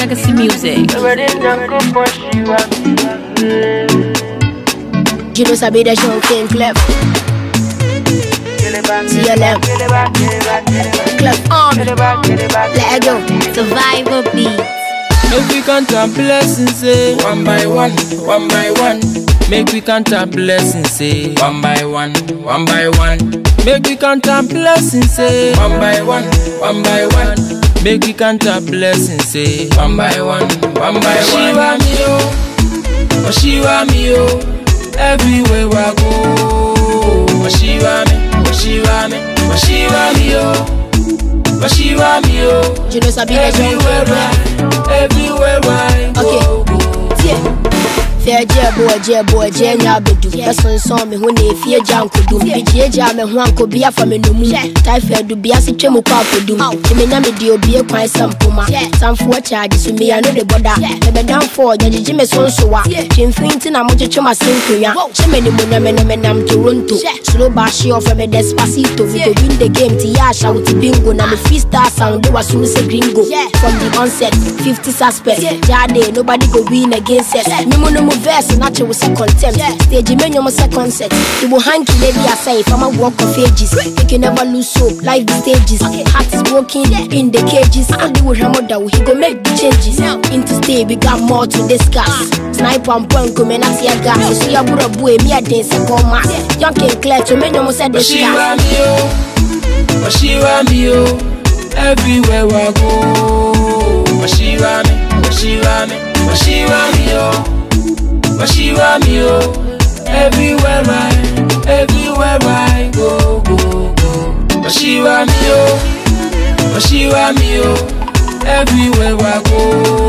Legacy Music. You know sabi the show King Clef CLM Clef on Let go Survivor Beat. Make we count our blessings, say one by one, one by one. Make we count our blessings, say one by one, one by one. Make we count our blessings, say one by one, one by one. Make we count our blessings, say one by one, one by one. Shiva me oh, oh Shiva me oh, everywhere I go. Oh Shiva me, oh Shiva me, oh Shiva me oh. Oh Shiva me oh. You know sabi the show Everywhere I, everywhere I go, go. Yeah. Fair jẹ boy jẹ boy jẹ nya bedu Bẹsọnsọn mi hu na efie gya nkodum Bigyie gya me ho anko bi afa me nomu Typhoid bi ase twem kọ akodum Emenya me di obie kwan sɛ mpoma Samfoɔ kyaagye so mi ano de bɔda Ɛbɛdamfoɔ gyegyegye me so nsowa Twemfiri nti na mogyegye ma se nkonwa Hyɛ me nimu na me ne me nam Toronto Slow baahye ɔfɛ me Despacito We go win the game ti yɛ ahyɛ wo ti bingo Na me freestyle sound de wasum sɛ gringo From the onset 50 suspects Jade nobody go win against us Me mu no mu verse na kyɛ wo sɛ contempt Stage me nyɔm sɛ concert Ibo hanky na bi asɛ if I'm a walk of ages You can never lose hope life the stages Heart is broken in the cages Adi wo hwɛ mo da wo he go make the changes Into stay we got more to discuss Sniper and point come na tear gas So ya bura bu emi aden sɛ kɔma Young King Clear to me nyɔm sɛ Oh Shiva discuss me oh, oh Shiva me oh, everywhere I go. Oh Shiva me, oh Shiva me, oh Shiva me oh, oh Shiva me oh, everywhere I, everywhere I go, go, go. Oh Shiva me oh, oh Shiva me oh, everywhere I go.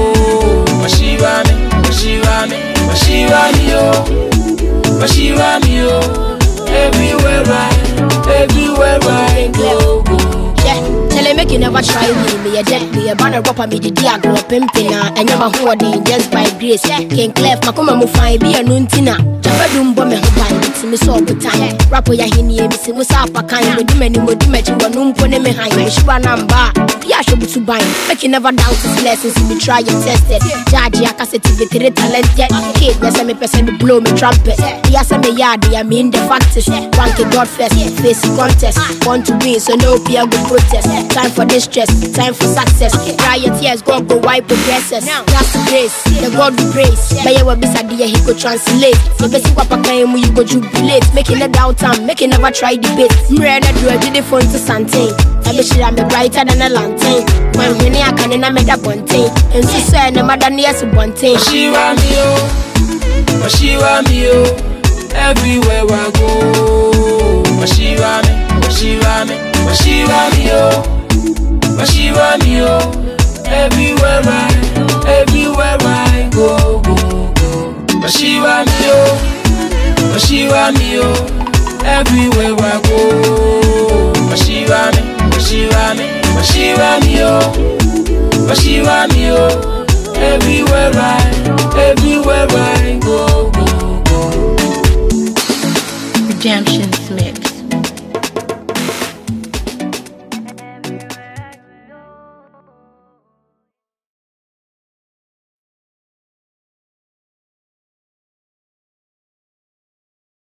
Oh Shiva me, oh Shiva me, oh Shiva me oh, oh Shiva me oh, everywhere I, everywhere I go, go. Yeah, tell him make you never try me. Me a jet, me a banner rapper, me the dia grow pimping na. And you my hoarding just by grace. King Clef, makuma mu fine be a nuntina. Jabba dum bo me ho ban, it's me so good time. Rapper ya hini me se mo sa pa kan. Me di many mo di me chi wonu mpo ne me han. Me shiba namba. Yeah, should be to bind. Make you never doubt his blessings. Me try and test it. Judge ya cassette be three talented. Kid, yes, me person me blow me trumpet. Yes, me yard, I mean the factors. Rank it God first, face the contest. Want to win, so no peer go protest. Time for distress, time for success. Cry your tears, God go wipe progresses. That's the grace, the God we praise. But yeah, we be sad, he go translate. So basic what pakaim you go jubilate. Making a doubt time, making never try debate. Mrena do a did phone to Santain. I be sure I'm brighter than a lantern. When when I can in a meda bunting. And so say no matter near to bunting. Oh Shiva me oh, oh Shiva me oh, everywhere I go. Oh Shiva me, oh Shiva me, oh Shiva me oh, oh Shiva me oh, everywhere I, everywhere I go, go, go. Oh Shiva me oh, oh Shiva me oh, everywhere I go. Oh Shiva me, oh Shiva me, oh Shiva me oh, oh Shiva me oh, everywhere I, everywhere I go, go, go. Redemption Smith.